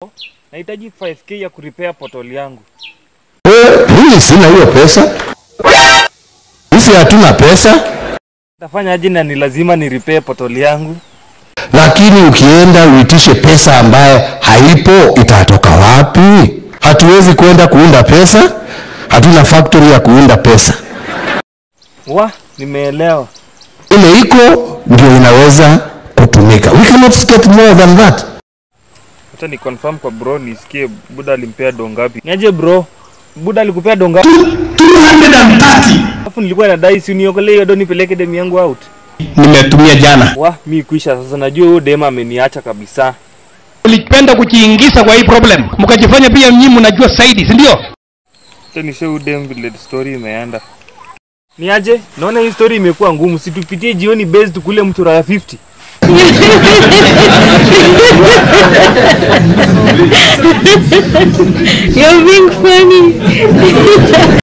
Nahitaji 5k ya kurepair portal yangu. Eh, mimi sina hiyo pesa. Sisi hatuna pesa, Tafanya aje na ni lazima ni repair portal yangu? lakini ukienda uitishe pesa ambaye haipo, itatoka wapi? Hatuwezi kwenda kuunda pesa, hatuna factory ya kuunda pesa. Wa, nimeelewa. Ile iko ndio inaweza kutumika. We cannot get more than that. Acha ni confirm kwa bro nisikie Buda alimpea dongapi. Niaje bro? Buda alikupea dongapi? 230 Alafu nilikuwa nadai si uniokolee hiyo do nipeleke demu yangu out. nimetumia jana. Wa, mi kuisha sasa najua huyo demu ameniacha kabisa. Ulipenda kujiingiza kwa hii problem, mkajifanya pia nyinyi mnajua zaidi, si ndio? Acha nishe huyo demu vile story imeenda. Niaje? Naona hii story imekuwa ngumu. Situpitie jioni base tukule mtura ya 50. You're being funny.